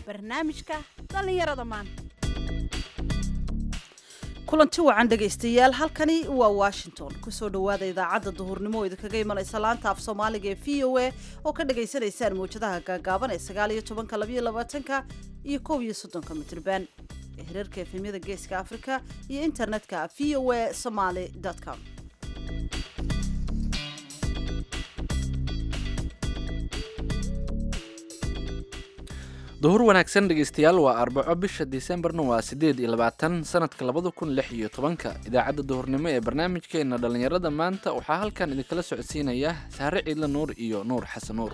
barnaamijka dhallinyarada maanta kulanti wacan dhegaystayaal halkani waa washington kusoo dhowaada idaacadda duhurnimo oo idinkaga imanaysa laanta af soomaaliga ee v o a oo ka dhagaysanaysaan mawjadaha gaagaaban ee sagaal iyo tobanka labayo labaatanka iyo kow iyo soddonka mitrban ee hirarka efemyada geeska afrika iyo internetka v o a somaly com duhur wanaagsan dhegaystayaal waa arbaco bisha disembarna waa siddeed iyo labaatan sanadka labada kun lix iyo tobanka idaacadda duhurnimo ee barnaamijkeena dhallinyarada maanta waxaa halkan idinkala socodsiinaya saare ciidla nuur iyo nuur xasan nuur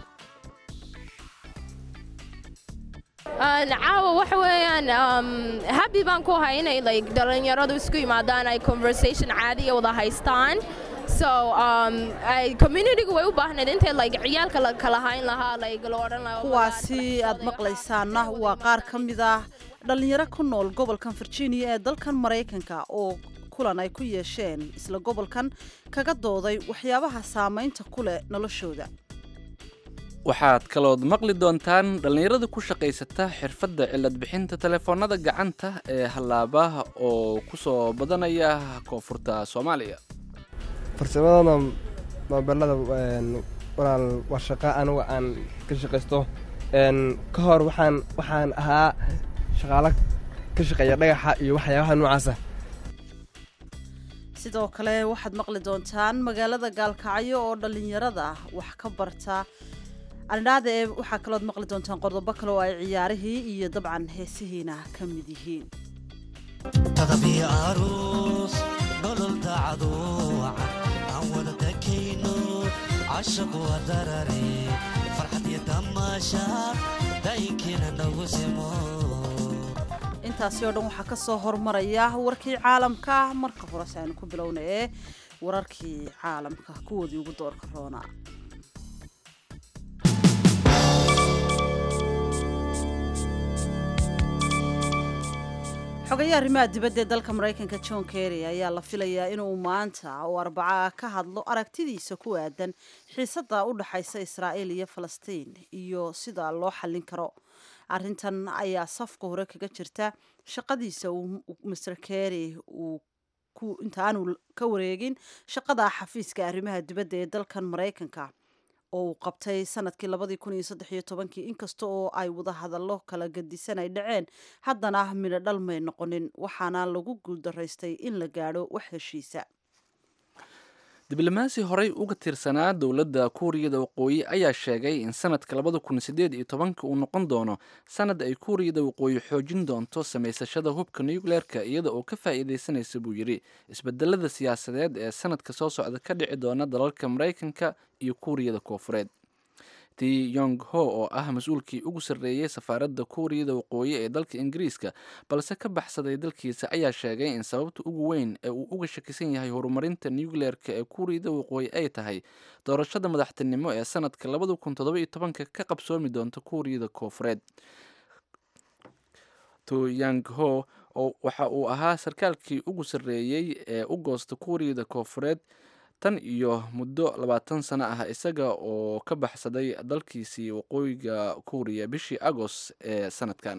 caawa waxa weeyaan habi baan ku ahay inay like dhallinyaradu isku yimaadaan ay conversation caadiya wada haystaan so ay communitygu way u baahnayd intay like ciyaalka la kala hayn lahaa like la odhan lahaa kuwaasi aad maqlaysaana waa qaar ka mid ah dhallinyaro ku nool gobolkan virginia ee dalkan maraykanka oo kulan ay ku yeesheen isla gobolkan kaga dooday waxyaabaha saamaynta ku leh noloshooda waxaad kalood maqli doontaan dhallinyarada ku shaqaysata xirfadda cilad bixinta telefoonada gacanta ee hallaabaha oo ku soo badanaya koonfurta soomaaliya farsamadana moobelada walaal waa shaqa aniga aan ka shaqaysto ka hor waxaan waxaan ahaa shaqaalo ka shaqeeya dhagaxa iyo waxyaabaha noocaasa sidoo kale waxaad maqli doontaan magaalada gaalkacyo oo dhallinyarada wax ka barta andhaada ee waxaa kalood maqli doontaan qodobo kale oo ay ciyaarihii iyo dabcan heesihiina ka mid yihiin intaasi oo dhan waxaa ka soo hormaraya warkii caalamka marka horese aynu ku bilowna ee wararkii caalamka kuwoodii ugu doorka roona xogayaha arrimaha dibadda ee dalka maraykanka john kerry ayaa la filayaa inuu maanta oo arbaca ka hadlo aragtidiisa ku aadan xiisadda u dhaxaysa israa'iil iyo falastiin iyo sida loo xallin karo arrintan ayaa safka hore kaga jirta shaqadiisa uu master kerry uu intaanu ka wareegin shaqada xafiiska arrimaha dibadda ee dalkan maraykanka oo uu qabtay sanadkii labadii kun iyo saddex iyo tobankii inkasta oo ay wada hadallo kala gadisan ay dhaceen haddana midho dhal may noqonin waxaana lagu guuldaraystay in la gaadho wax heshiisa diblomaasi horey uga tirsanaa dowladda kuuriyada waqooyi ayaa sheegay in sanadka labada kun sideed iyo tobanka uu noqon doono sanad ay kuuriyada waqooyi xoojin doonto samaysashada hubka nucleerka iyada oo ka faa'iidaysanaysa buu yidhi isbedelada siyaasadeed ee sanadka soo socda ka dhici doona dalalka maraykanka iyo kuuriyada koofureed ti yong ho oo ah mas-uulkii ugu sarreeyey safaaradda kuuriyada waqooyi ee dalka ingiriiska balse ka baxsaday dalkiisa ayaa sheegay in sababta ugu weyn ee uu uga shakisan yahay horumarinta nucleerka ee kuuriyada waqooyi ay tahay doorashada madaxtinimo ee sanadka labada kun toddoba-iyo tobanka ka qabsoomi doonta kuuriyada koofureed to yang ho waxa uu ahaa sarkaalkii ugu sarreeyey ee u goosta kuuriyada koofureed tan iyo muddo labaatan sano ah isaga oo ka baxsaday dalkiisii waqooyiga kuuriya bishii agost ee sanadkan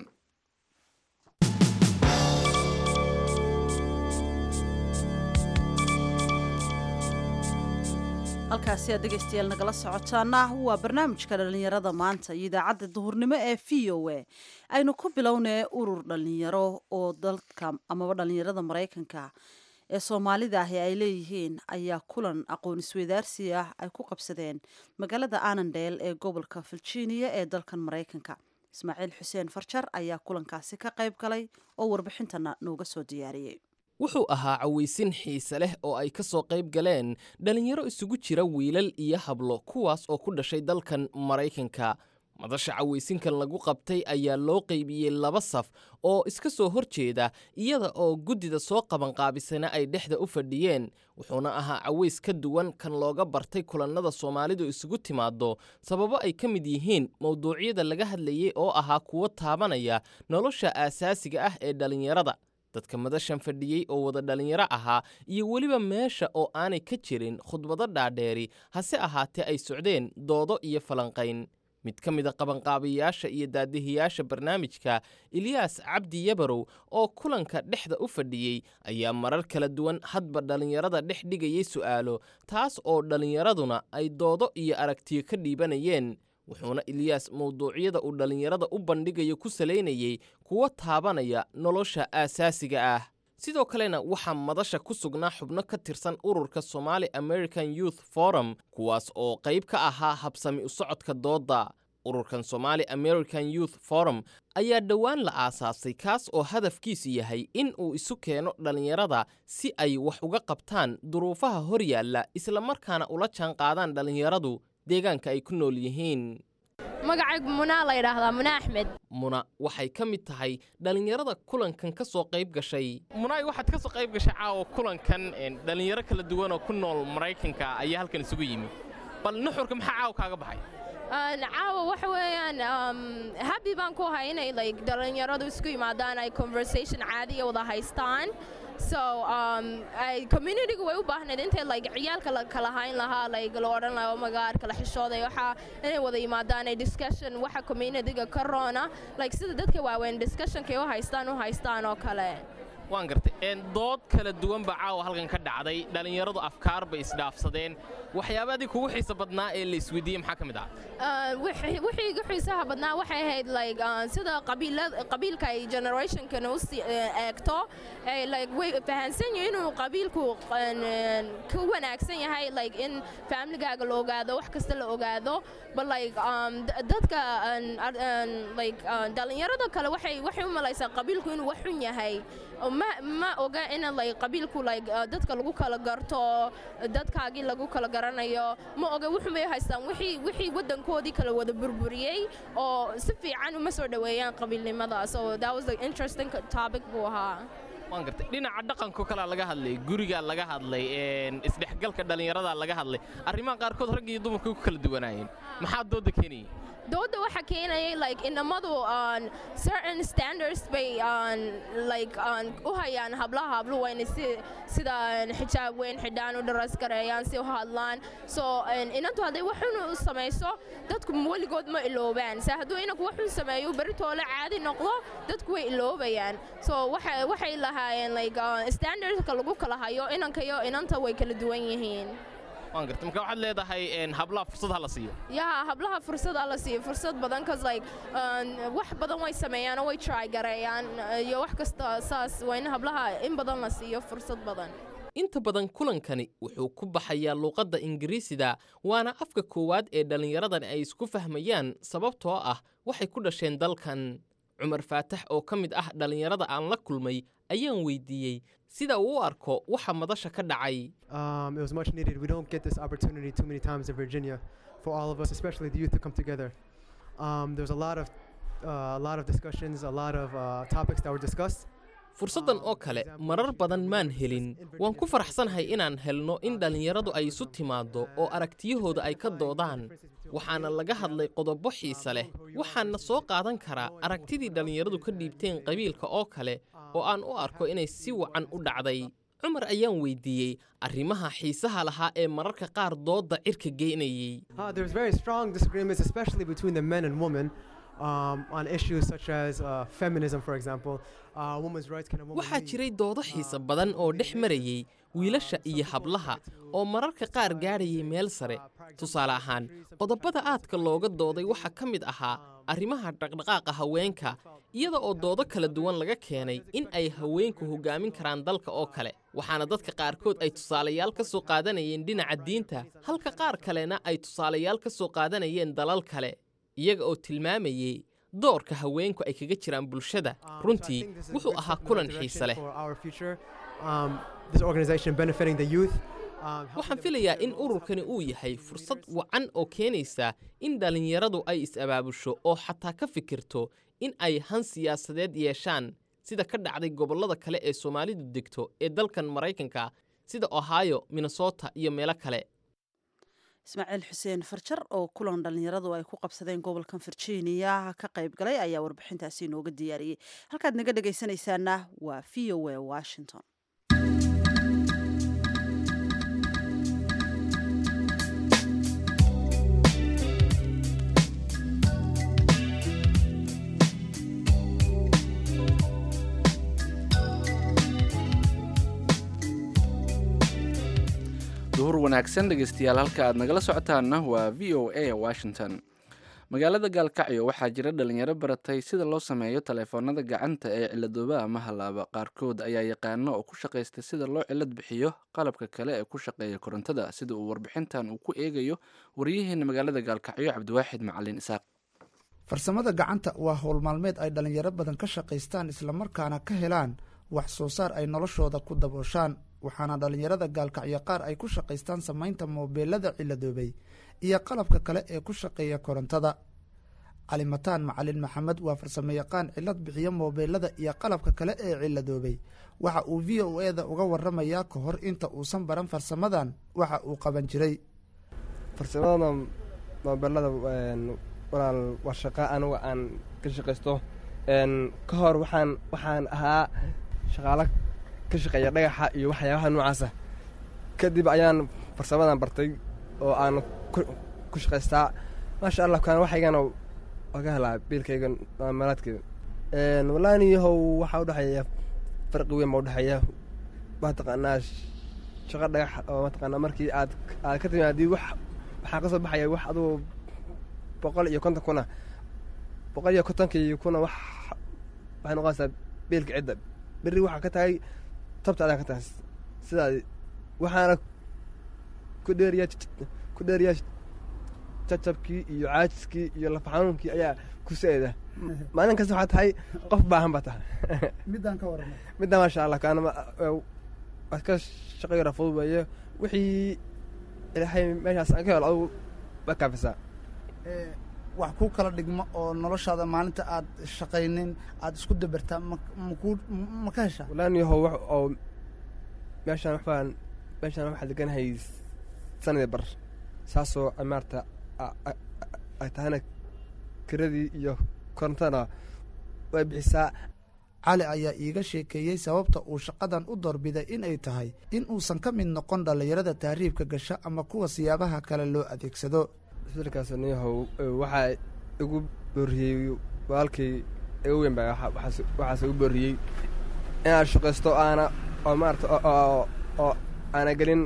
halkaasi aad dhegaystayaal nagala socotaana waa barnaamijka dhallinyarada maanta iyo idaacadda duhurnimo ee v o a aynu ku bilownay urur dhallinyaro oo dalka amaba dhallinyarada maraykanka ee soomaalida ahi ay leeyihiin ayaa kulan aqoon isweydaarsi ah ay ku qabsadeen magaalada anandel ee gobolka virginia ee dalkan maraykanka ismaaciil xuseen farjar ayaa kulankaasi ka qayb galay oo warbixintana nooga soo diyaariyey wuxuu ahaa cawaysin xiise leh oo ay ka soo qayb galeen dhallinyaro isugu jira wiilal iyo hablo kuwaas oo ku dhashay dalkan maraykanka madasha cawaysinkan lagu qabtay ayaa loo qaybiyey laba saf oo iska soo hor jeeda iyada oo guddida soo qabanqaabisana ay dhexda u fadhiyeen wuxuuna ahaa caways ka duwan kan looga bartay kulannada soomaalidu isugu timaaddo sababo ay ka mid yihiin mowduucyada laga hadlayey oo ahaa kuwo taabanaya nolosha aasaasiga ah ee dhallinyarada dadka madashan fadhiyey oo wada dhallinyaro ahaa iyo weliba meesha oo aanay ka jirin khudbado dhaadheeri hase ahaatee ay socdeen doodo iyo falanqayn mid ka mid a qabanqaabayaasha iyo daadihiyaasha barnaamijka eliyaas cabdi yabarow oo kulanka dhexda u fadhiyey ayaa marar kala duwan hadba dhallinyarada dhex dhigayay su'aalo taas oo dhallinyaraduna ay doodo iyo aragtiyo ka dhiibanayeen wuxuuna eliyaas mawduucyada uu dhallinyarada u bandhigayo ku salaynayey kuwa taabanaya nolosha aasaasiga ah sidoo kalena waxaa madasha ku sugnaa xubno ka tirsan ururka somali american youth forum kuwaas oo qayb ka ahaa habsami u socodka doodda ururkan somali american youth forum ayaa dhowaan la aasaasay kaas oo hadafkiisu yahay in uu isu keeno dhallinyarada si ay wax uga qabtaan duruufaha hor yaalla islamarkaana ula jaanqaadaan dhallinyaradu deegaanka ay ku nool yihiin magacaygu munaa la yidhaahdaa muna axmed muna waxay ka mid tahay dhallinyarada kulankan ka soo qayb gashay munaay waxaad ka soo qayb gashay caawa kulankan dhallinyaro kala duwan oo ku nool maraykanka ayaa halkan isugu yimi bal nuxurka maxaa caawa kaaga baxay caawa waxa weeyaan happy baan ku ahay inay like dhallinyaradu isku yimaadaan ay conversation caadiya wada haystaan so um, ay communitygu way u baahnayd intay like ciyaalka la kala hayn lahaa like la odhan lahaa oh my god kala xishooday waxa inay wada yimaadaan ay discussion waxa communityga ka roona like sida dadka waaweyn discussionkay u haystaan u haystaan oo kale waan gartay dood kala duwan baa caawa halkan ka dhacday dhallinyaradu afkaar bay isdhaafsadeen waxyaabadii kugu xiisa badnaa ee la isweydiiyey maxaa ka mid ah wixii igu xiisaha badnaa waxay ahayd like sida qabiilka ay generationkan u eegto like way fahansan yihin inuu qabiilku ka wanaagsan yahay like in familygaaga la ogaado wax kasta la ogaado but like dadka like dhallinyarada kale waxay waxay u malaysaa qabiilku inuu wax xun yahay ma ma oga in like qabiilku like dadka lagu kala garto dadkaagii lagu kala garanayo ma oga wuxumay haystaan wixii wixii waddankoodii kala wada burburiyey oo si fiican uma soo dhoweeyaan qabiilnimada so that was the interesting topic buu ahaa waan gartay dhinaca dhaqanko kalea laga hadlay gurigaa laga hadlay isdhexgalka dhallinyaradaa laga hadlay arrimaha qaarkood rag iyo dumarka ku kala duwanaayeen maxaa dooda keenayay dooda waxa keenayay like inamadu on certain standards bay on like on u hayaan hablaha habluhu waa inay si sida xijaab weyn xidhaan u dharas gareeyaan si u hadlaan so inantu hadday waxun u samayso dadku weligood ma iloobaan se hadduu inanku waxun sameeyo beritoole caadi noqdo dadku way iloobayaan so waxa waxay lahaayeen like standardka lagu kala hayo inanka iyo inanta way kala duwan yihiin waan garta marka waxaad leedahay hablaha fursad ha la siiyo yaa hablaha fursad ha la siiyo fursad badan cause like wax badan way sameeyaan oo way try gareeyaan iyo wax kasta saas waa in hablaha in badan la siiyo fursad badan inta badan kulankani wuxuu ku baxayaa luuqadda ingiriisida waana afka koowaad ee dhallinyaradani ay isku fahmayaan sababtoo ah waxay ku dhasheen dalkan cumar faatax oo ka mid ah dhallinyarada aan la kulmay ayaan weydiiyey sida uu u arko waxa madasha ka dhacay Um, it was much needed. We don't get this opportunity too many times in Virginia for all of us, especially the youth, to come together. Um, there was a lot of uh, a lot of discussions, a lot of uh, topics that were discussed. fursaddan oo kale marar badan maan helin waan ku faraxsanahay inaan helno in dhallinyaradu ay isu timaaddo oo aragtiyahooda ay ka doodaan waxaana laga hadlay qodobo xiise leh waxaana soo qaadan karaa aragtidii dhallinyaradu ka dhiibteen qabiilka oo kale oo aan u arko inay si wacan u dhacday cumar ayaan weydiiyey arrimaha xiisaha lahaa ee mararka qaar doodda cirka geynayey Uh, there's very strong disagreements, especially between the men and women, um, on issues such as uh, feminism, for example. Uh, women's rights can a woman waxaa lead? jiray doodo xiise badan oo dhex marayey wiilasha iyo hablaha oo mararka qaar gaadhayay meel sare tusaale ahaan qodobada aadka looga dooday waxaa ka mid ahaa arrimaha dhaqdhaqaaqa haweenka iyada oo doodo kala duwan laga keenay in ay haweenku hoggaamin karaan dalka oo kale waxaana dadka qaarkood ay tusaalayaal ka soo qaadanayeen dhinaca diinta halka qaar kalena ay tusaalayaal ka soo qaadanayeen dalal kale iyaga oo tilmaamayey doorka haweenku ay kaga jiraan bulshada Um, so I runtii think this is wuxuu very ahaa similar kulan direction xiise leh for our future. Um, this organization benefiting the youth. um, helping waxaan them filayaa in understand roles, ururkani helping uu them yahay be fursad leaders. wacan oo keenaysa in dhallinyaradu ay is-abaabusho oo xataa ka fikirto in ay han siyaasadeed yeeshaan sida ka dhacday gobollada kale ee soomaalidu degto ee dalkan maraykanka sida ohio minnesota iyo meelo kale ismaaciil xuseen farjar oo kulan dhallinyaradu ay ku qabsadeen gobolkan virginia ka qayb galay ayaa warbixintaasi inooga diyaariyey halkaad naga dhegaysanaysaana waa v o a washington duhur wanaagsan dhegeystayaal halka aad nagala socotaanna waa v o a washington magaalada gaalkacyo waxaa jira dhalinyaro baratay sida loo sameeyo taleefoonada gacanta ee ciladooba ama halaaba qaarkood ayaa yaqaano oo ku shaqaysta sida loo cilad bixiyo qalabka kale ee ku shaqeeya korontada sida uu warbixintan uu ku eegayo wariyaheena magaalada gaalkacyo cabdiwaaxid macalin isaaq farsamada gacanta waa howl maalmeed ay dhallinyaro badan ka shaqaystaan islamarkaana ka helaan wax soo saar ay noloshooda ku dabooshaan waxaana dhallinyarada gaalkacyo qaar ay ku shaqaystaan samaynta moobeelada ciladoobay iyo qalabka kale ee ku shaqeeya korontada calimataan macalin maxamed waa farsamo yaqaan cilad bixiya moobeelada iyo qalabka kale ee ciladoobay waxa uu v o e da uga waramayaa ka hor inta uusan baran farsamadan waxa uu qaban jiray farsamada moobeelada walaal waa shaqa anuga aan ka shaqaysto ka hor waxaan waxaan ahaa shaqaalo ka shaqeeya dhagaxa iyo waxyaabaha noocaasa kadib ayaan farsamadan bartay oo aan ku shaqaystaa maasha allah kaan waxaygana waa ka helaa biilkayga maalaadkeeda walaaniyahow waxaa udhexeeya farqi weyn baa udhexeeya waa taqaanaa shaqo dhagax oo mataqaanaa markii aad aad ka timaadii wax waxaa ka soo baxaya wax adugu boqol iyo konton kuna boqol iyo kontonkii kuna wax waxay noqonaysaa biilka cidda berri waxaa ka tahay tabta adaa ka tahay sidaa waxaana ku dheeriyaa ku dheeriyaa jacabkii iyo caajiskii iyo lafa xanuunkii ayaa ku sa-eda maalin kasta waxaa tahay qof baahan baa tahay midaan ka warama middaa maasha allah kaana waad ka shaqayo rafud weeye wixii ilaahay meeshaas aan ka helo adugu waa kaafisaa wax ku kala dhigmo oo noloshaada maalinta aad shaqaynin aad isku dabartaa maku ma ka heshaa walaaniyahow wax oo meeshaan waxbaan meeshaan waxaa deganahay sanadii bar saasoo maarata ay tahayna kiradii iyo korontadana way bixisaa cali ayaa iiga sheekeeyey sababta uu shaqadan u doorbiday inay tahay in uusan ka mid noqon dhallinyarada tahriibka gasha ama kuwa siyaabaha kale loo adeegsado isbeddelkaas niyahow waxaa igu booriyey walaalkii igu weyn baa waxaas igu booriyey inaad shaqaysto aana oo maarata oo aana gelin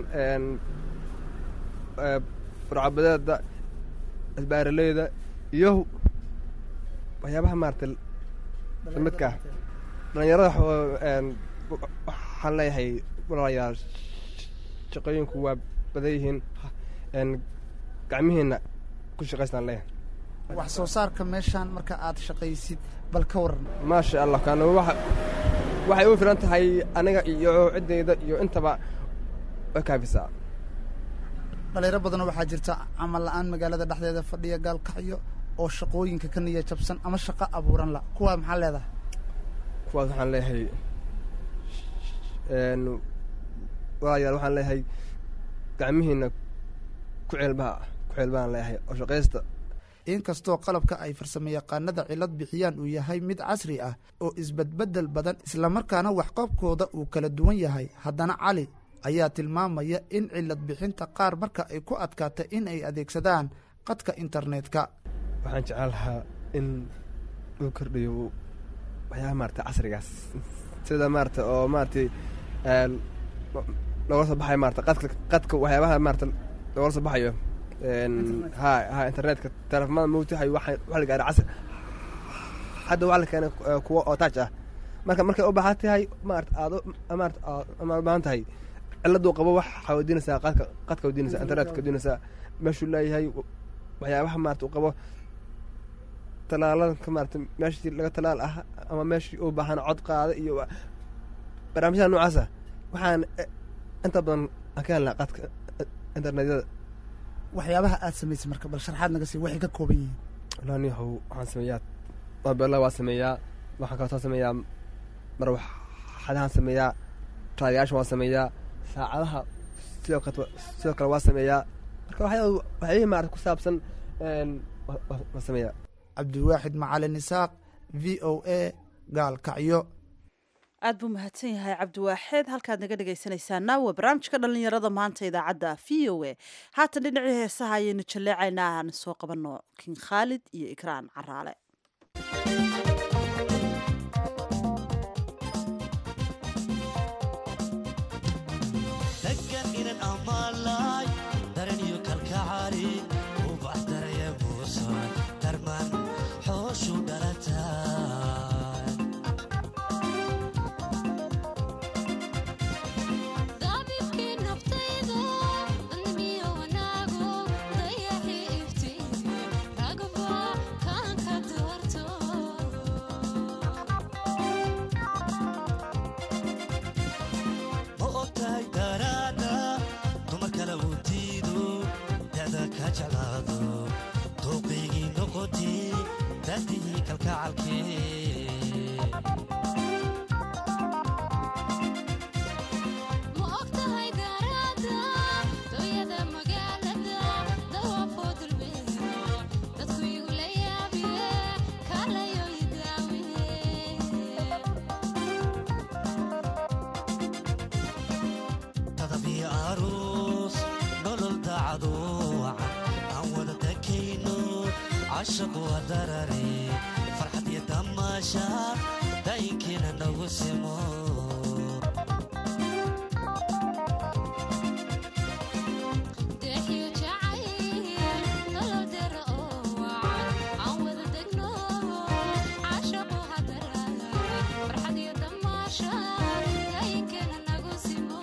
burcabadeeda asbaaraleyda iyo waxyaabaha maarata midka dhallinyarada waxaan leeyahay walaalayaal shaqooyinku waa badan yihiin gacmihiina ku shaqaystaan leeyahay wax soo saarka meeshaan marka aad shaqaysid bal ka waran maasha allah kaana waxay u filan tahay aniga iyo ciddayda iyo intaba way kaafisaa dhalinyaro badanoo waxaa jirta camal la-aan magaalada dhexdeeda fadhiya gaalkacyo oo shaqooyinka ka niya jabsan ama shaqo abuuran la kuwaa maxaa leedahay kuwaas waxaan leeyahay walaalayaal waxaan leeyahay gacmihiina ku ceelbaha ku ceelbahaan leeyahay oo shaqaysta inkastoo qalabka ay farsamo yaqaanada cilad bixiyaan uu yahay mid casri ah oo isbedbeddel badan islamarkaana waxqabkooda uu kala duwan yahay haddana cali ayaa tilmaamaya in cilad bixinta qaar marka ay ku adkaata in ay adeegsadaan qadka internetka waxaan jeclaan lahaa in uu kordhiyo waxyaabaha maarata casrigaas sida maarata oo maaratay looga soo baxayo maarata qadka qadka waxyaabaha maarata looga soo baxayo ha ha internetka teleefamada mawtahay waxa waxa la gaaray casri hadda waxaa la keenay kuwa oo taaj ah marka markay u baahan tahay maarata aad maarata ama u baahan tahay ciladuu qabo waxaa weydiinaysaa qadka qadka weydiinaysaa internetka weydiinaysaa meeshuu leeyahay waxyaabaha maarata uu qabo talaalada maarata meeshii laga talaal ah ama meeshii uu baahan cod qaada iyo barnaamijyada noocaasa waxaan inta badan aan ka helnaa qadka internetyada waxyaabaha aad samaysay marka bal sharxaad naga sii waxay ka kooban yihiin walaaniyahow waxaan sameeyaa mobeella waa sameeyaa waxaan kaloo sameeyaa marwaxadahaan sameeyaa raadiyaasha waa sameeyaa saacadaha sidoo kale sidoo kale waa sameeyaa marka waxyaa waxyaabihii maarata ku saabsan waa sameeyaa cabdiwaaxid macalin isaaq v o a gaalkacyo aad buu mahadsan yahay cabdiwaaxeed halkaad naga dhegaysanaysaana waa barnaamijka dhallinyarada maanta idaacadda v o a haatan dhinacii heesaha ayaynu jalleecaynaa aan soo qabanno kin khaalid iyo ikraan caraale Degan inan amala jeclaado dooqaygii noqotee daadihii kalkacalkee ma ogtahay gaaraada dooyada magaalada dawaafoo dulbeero dadku igu la yaabiye kaalayo idaawiye tadabii aroos nolol daacado wacan aan wada dakayno cashaqu hadarare farxad iyo damaasha daayinkiina nagu simo deexiyo jacayl nolol dera oo wacan aan wada degno cashaqo hadaraya farxad iyo damaasha daayinkana nagu simo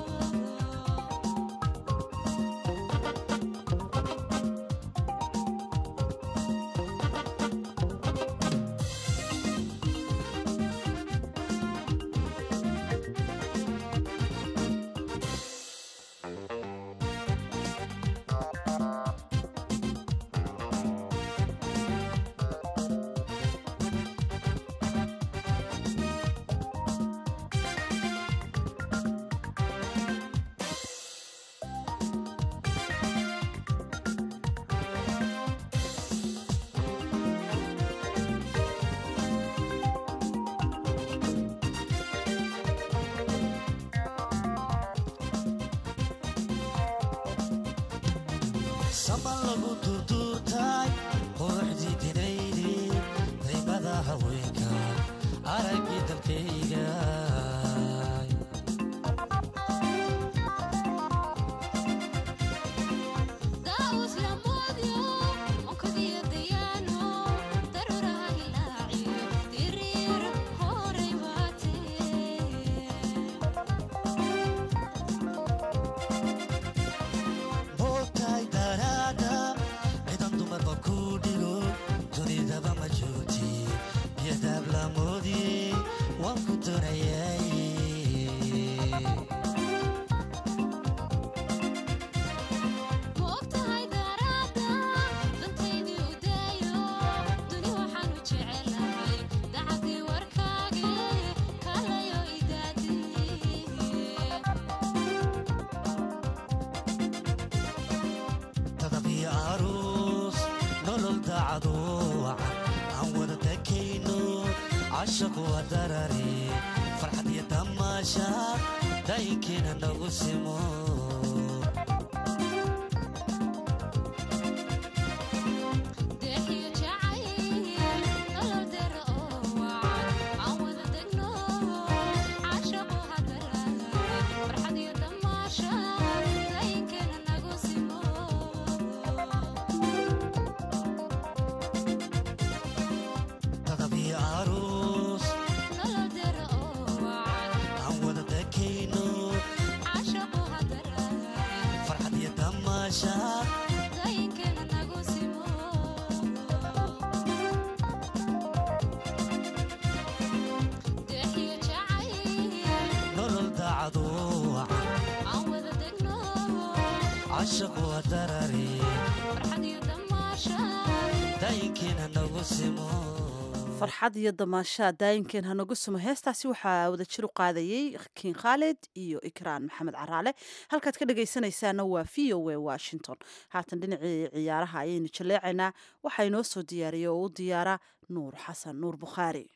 saman lagu durduurtay quruxdii dinaydi daymada haweenka araggii dalkayga daawus lamoodyo onkadiyo dayaano daruuraha hilaaciyo diriir horay baatee moogtahay daraada cidan dumarba ku dhigo dunidaba ma joogti biyadaab lamoodiyey waan ku doonayay ma ogtahay daraada dantaydii u daayo duni waxaan u jecelahay dacadii warkaage kaalayo idaadiye tadabii aroos nolol daacado wacan aan wada dakayno cashaqu hadarare farxad iyo damaasha daayinkiina nagu simo deexiyo jacayl nolol dera oo wacan aan wada degno cashaqo hadaraya farxad iyo damaasha daayinkana nagu simo tadabii aroos nolol dera oo wacan aan wada dakayno cashaqo hadaraya farxad iyo damaasha daayinkana nagu simo deexiyo jacayl nolol daacado wacan aan wada degno cashaqu hadarare farxad iyo damaasha daayinkiina nagu simo farxad iyo damaashaa daayinkeen hanagu sumo heestaasi waxaa wadajir u qaadayey kiin khaalid iyo ikraan maxamed caraale halkaad ka dhegaysanaysaana waa v o a washington haatan dhinacii ciyaaraha ayaynu jaleecaynaa waxaa inoo soo diyaariyey oo u diyaara nuur xasan nuur bukhaari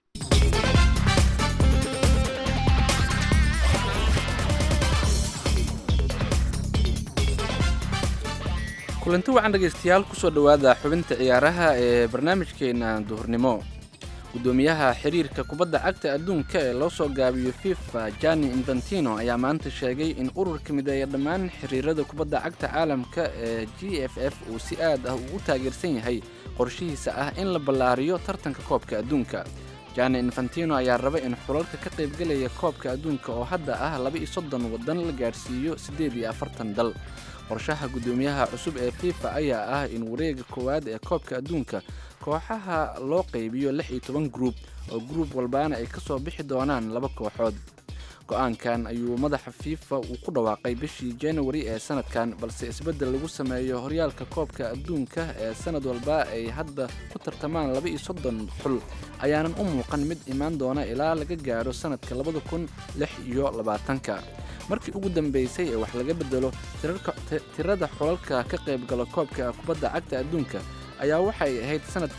kulanti wacan dhegaystayaal kusoo dhowaada xubinta ciyaaraha ee barnaamijkeena duhurnimo gudoomiyaha xiriirka kubadda cagta adduunka ee loo soo gaabiyo fifa jani infantino ayaa maanta sheegay in ururka mideeya dhammaan xiriirada kubadda cagta caalamka ee g f f uu si aad ah ugu taageersan yahay qorshihiisa ah in la ballaariyo tartanka koobka adduunka jani infantino ayaa raba in xulalka ka qaybgelaya koobka adduunka oo hadda ah laba iyo soddon waddan la gaadhsiiyo siddeed iyo afartan dal qorshaha guddoomiyaha cusub ee fifa ayaa ah in wareega koowaad ee koobka adduunka kooxaha loo qaybiyo lix iyo toban gruub oo gruub walbaana ay ka soo bixi doonaan laba kooxood go-aankan ayuu madaxa fifa uu ku dhawaaqay bishii january ee sanadkan balse isbeddel lagu sameeyo horyaalka koobka adduunka ee sanad walba ay hadda ku tartamaan laba iyo soddon xul ayaanan u muuqan mid imaan doona ilaa laga gaadho sanadka labada kun lix iyo labaatanka markii ugu dambeysay ee wax laga bedelo tirada xulalka ka qaybgala koobka kubadda cagta adduunka ayaa waxay ahayd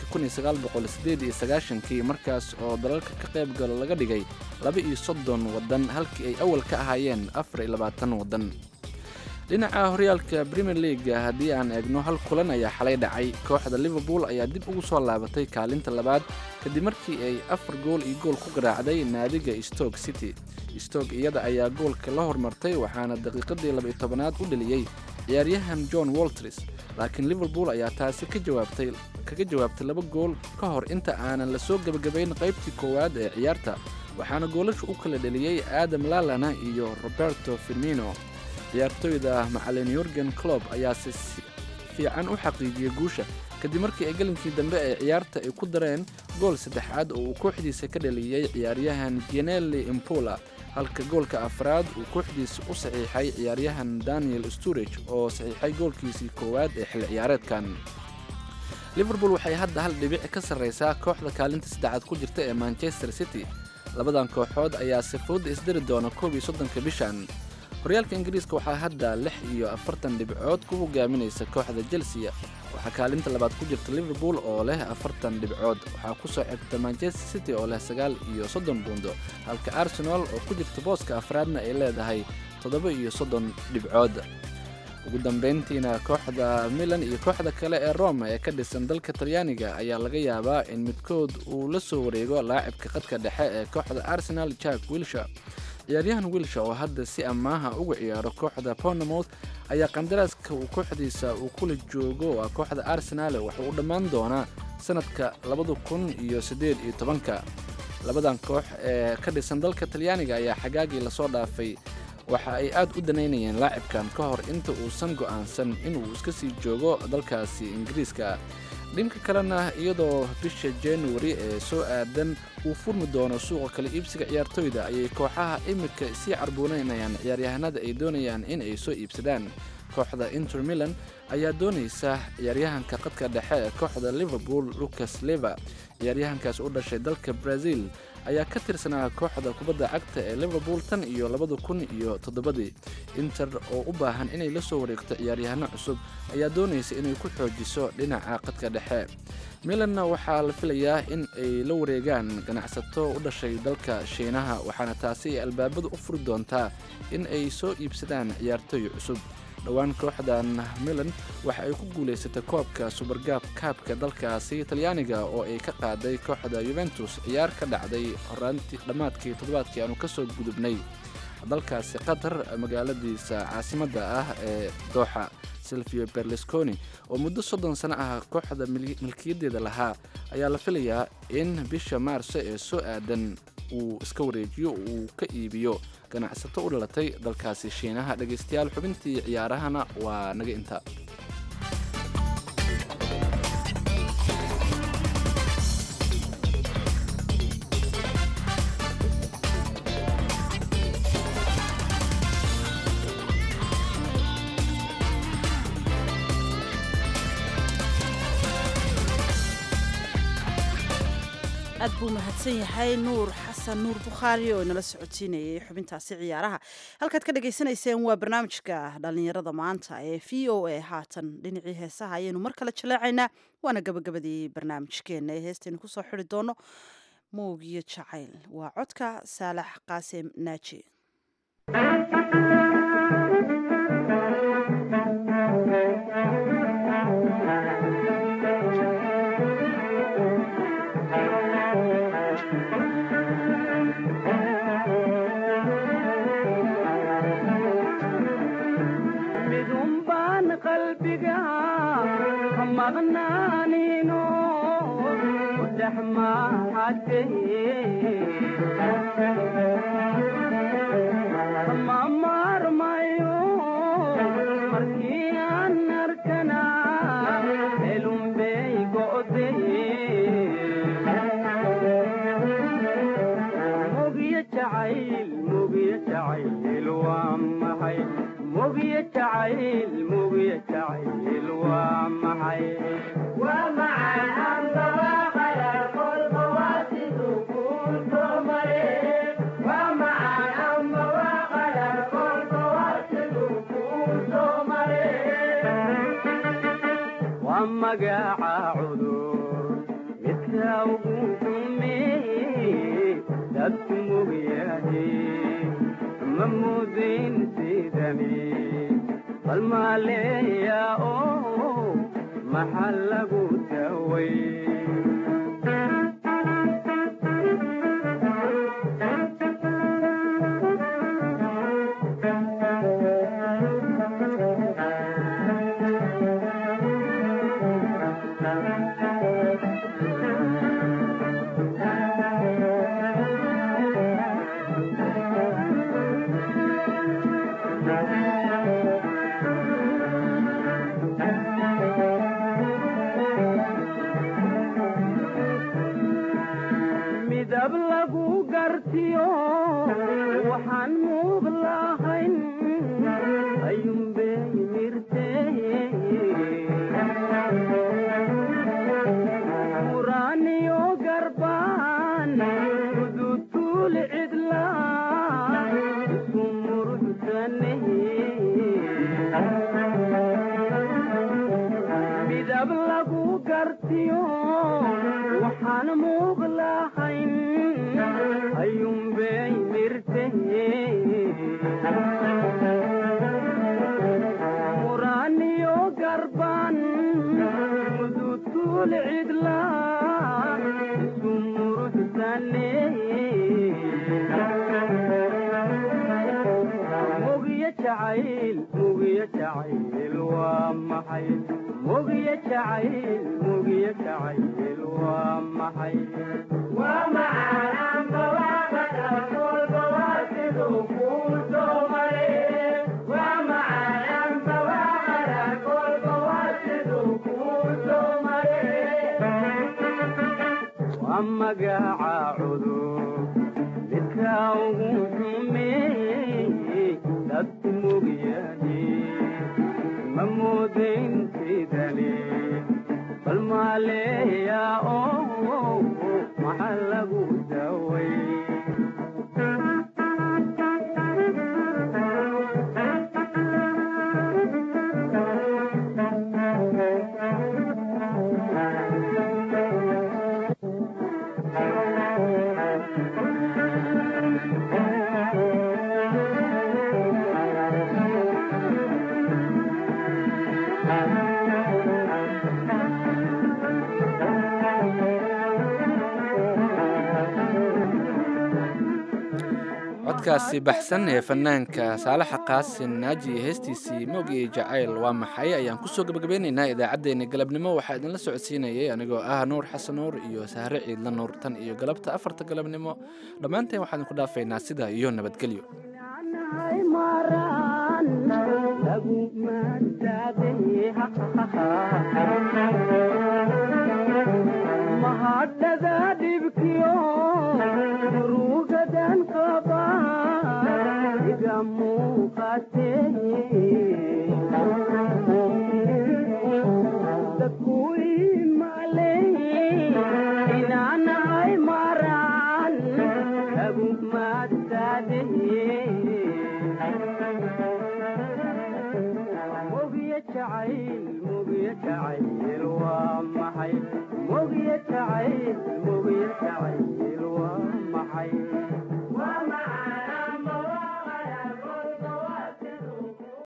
sanadka kii markaas oo dalalka ka qaybgalo laga dhigay laba iyo soddon waddan halkii ay awal ka ahaayeen afar iyo labaatan waddan dhinaca horyaalka premier leaga haddii aan eegno hal kulan ayaa xalay dhacay kooxda liverpool ayaa dib ugu soo laabatay kaalinta labaad kadib markii ay afar gool iyo gool ku garaacday naadiga stoke city stoke iyada ayaa goolka la hormartay waxaana daqiiqadii labaiyo tobanaad u dheliyey ciyaaryahan john walters laakiin liverpool ayaa taasi ka jawaabtay kaga jawaabtay laba gool ka hor inta aanan la soo gebagabayn qaybtii koowaad ee ciyaarta waxaana goolasha u kala dheliyey adam lalana iyo roberto firmino ciyaartoyda macalin yurgen clob ayaase si fiican u xaqiijiyey guusha kadib markii ay gelinkii dambe ee ciyaarta ay ku dareen gool saddexaad oo uu kooxdiisa ka dhaliyey ciyaaryahan genelli impola halka goolka afraad uu kooxdiisa u saxiixay ciyaaryahan daniel sturage oo saxiixay goolkiisii koowaad ee xilli ciyaareedkan liverpool waxay hadda hal dhibic ka sarraysaa kooxda kaalinta saddexaad ku jirta ee manchester city labadan kooxood ayaa sifooda isdiri doona koob iyo soddonka bishan horyaalka ingiriiska waxaa hadda lix iyo afartan dhibcood ku hogaaminaysa kooxda chelsea waxaa kaalinta labaad ku jirta liverpool oo leh afartan dhibcood waxaa ku soo xigta manchester city oo leh sagaal iyo soddon buundo halka arsenal oo ku jirta booska afraadna ay leedahay toddoba iyo soddon dhibcood ugu dambayntiina kooxda milan iyo kooxda kale ee roma ee ka dhisan dalka talyaaniga ayaa laga yaabaa in midkood uu la soo wareego laacibka qadka dhexe ee kooxda arsenal jack wilsha ciyaaryahan wilsha oo hadda si ammaaha uga ciyaaro kooxda bournemouth ayaa qandaraaska uu kooxdiisa uu kula joogo waa kooxda arsenal wuxuu u dhammaan doonaa sanadka labada kun iyo siddeed iyo tobanka labadan koox ee ka dhisan dalka talyaaniga ayaa xagaagii lasoo dhaafay waxa ay aad u danaynayeen laacibkan ka hor inta uusan go'aansan inuu iska sii joogo dalkaasi ingiriiska dhinka kalena iyadoo bisha januari ee soo aadan uu furmi doono suuqa kala iibsiga ciyaartoyda ayay kooxaha imika sii carbuunaynayaan ciyaaryahanada ay doonayaan in ay soo iibsadaan kooxda inter milan ayaa doonaysa ciyaaryahanka qadka dhexe ee kooxda liverpool lucas leva ciyaaryahankaas u dhashay dalka brazil ayaa ka tirsanaa kooxda kubadda cagta ee liverpool tan iyo labada kun iyo toddobadii inter oo u baahan inay la soo wareegto ciyaaryahano cusub ayaa doonaysa inay ku xoojiso dhinaca qadka dhexe milanna waxaa la filayaa in ay la wareegaan ganacsato u dhashay dalka shiinaha waxaana taasi ay albaabada u furi doontaa in ay soo iibsadaan ciyaartooy cusub dhowaan kooxdan milan waxa ay ku guulaysatay koobka subergaab kaabka dalkaasi talyaaniga oo ay ka qaaday kooxda yuventus ciyaar ka dhacday horaantii dhammaadkii toddobaadkii aanu ka soo gudubnay dalkaasi qatar magaaladiisa caasimadda ah ee dooxa silvio berlusconi oo muddo soddon sano ah kooxda milkiyaddeeda lahaa ayaa la filayaa in bisha maarso ee soo aadan uu iska wareejiyo uu ka iibiyo ganacsato u dhalatay dalkaasi shiinaha dhegaystayaal xubintii ciyaarahana waa naga inta aad buu mahadsan yahay nuur xasan nuur bukhaari oo inala socodsiinayay xubintaasi ciyaaraha halkaad ka dhagaysanayseen waa barnaamijka dhallinyarada maanta ee v o a haatan dhinacii heesaha ayaynu mar kale jaleecaynaa waana gabagabadii barnaamijkeena ee heestaynu kusoo xiri doono moogiyo jacayl waa codka saalax qaasim naaji midunbaan qalbiga ka maqnaanino ku dhex ma maarmayo markii aan arkana elunbey go'day mugiyo jacayl mugiyo mogiya jacayl mogiya jacayl waa maxay waa macaan amba waa qadar kolba waa siduu kuu soo mare waa macaan amba waa qadar kolba waa siduu kuu soo mare waa magaca cudur midka ugu xumeeye dadku mogyahe ma mudin sidani bal maaleeya oo maxaa lagu daway midab lagu gartiyo waxaan muuq lahayn ayuunbay mirte muraaniyo garbaan udutuul cidla isu muruxsane midab lagu gartiyo waxaan muuq lahayn ayuunbay mirte muraaniyo garbaan mudutuul cidla isu muruxsane mogiya jacayl mogiya jacayl waa maxay mogiya jacayl mogiya jacayl waa maxay waa macaan amba waa qadar kolba waa siduu kuu soo mare waa macaan amba waa qadar kolba waa siduu kuu soo mare waa magaca cudur midka ugu xumeeye dadku mogyahe ma mudayn sidani bal maaleeya oo maxaa lagu daway codkaasi baxsan ee fanaanka saalaxa qaasin naaji iyo heestiisii moogii jacayl waa maxay ayaan kusoo gabagabeynaynaa idaacaddeenna galabnimo waxaa idinla socodsiinayay anigoo ah nuur xasan nuur iyo sahre ciidla nuur tan iyo galabta afarta galabnimo dhammaanteen waxaan idinku dhaafaynaa sidaa iyo nabadgelyo mahadhada dhibkiyo murugadan qaba iga muuqate dadku imaley inaanahay maraan lagu maadsaadeye mogiya jacayl mogiya jacayl waa maxay mogiya jacayl mogiya jacayl waa maxay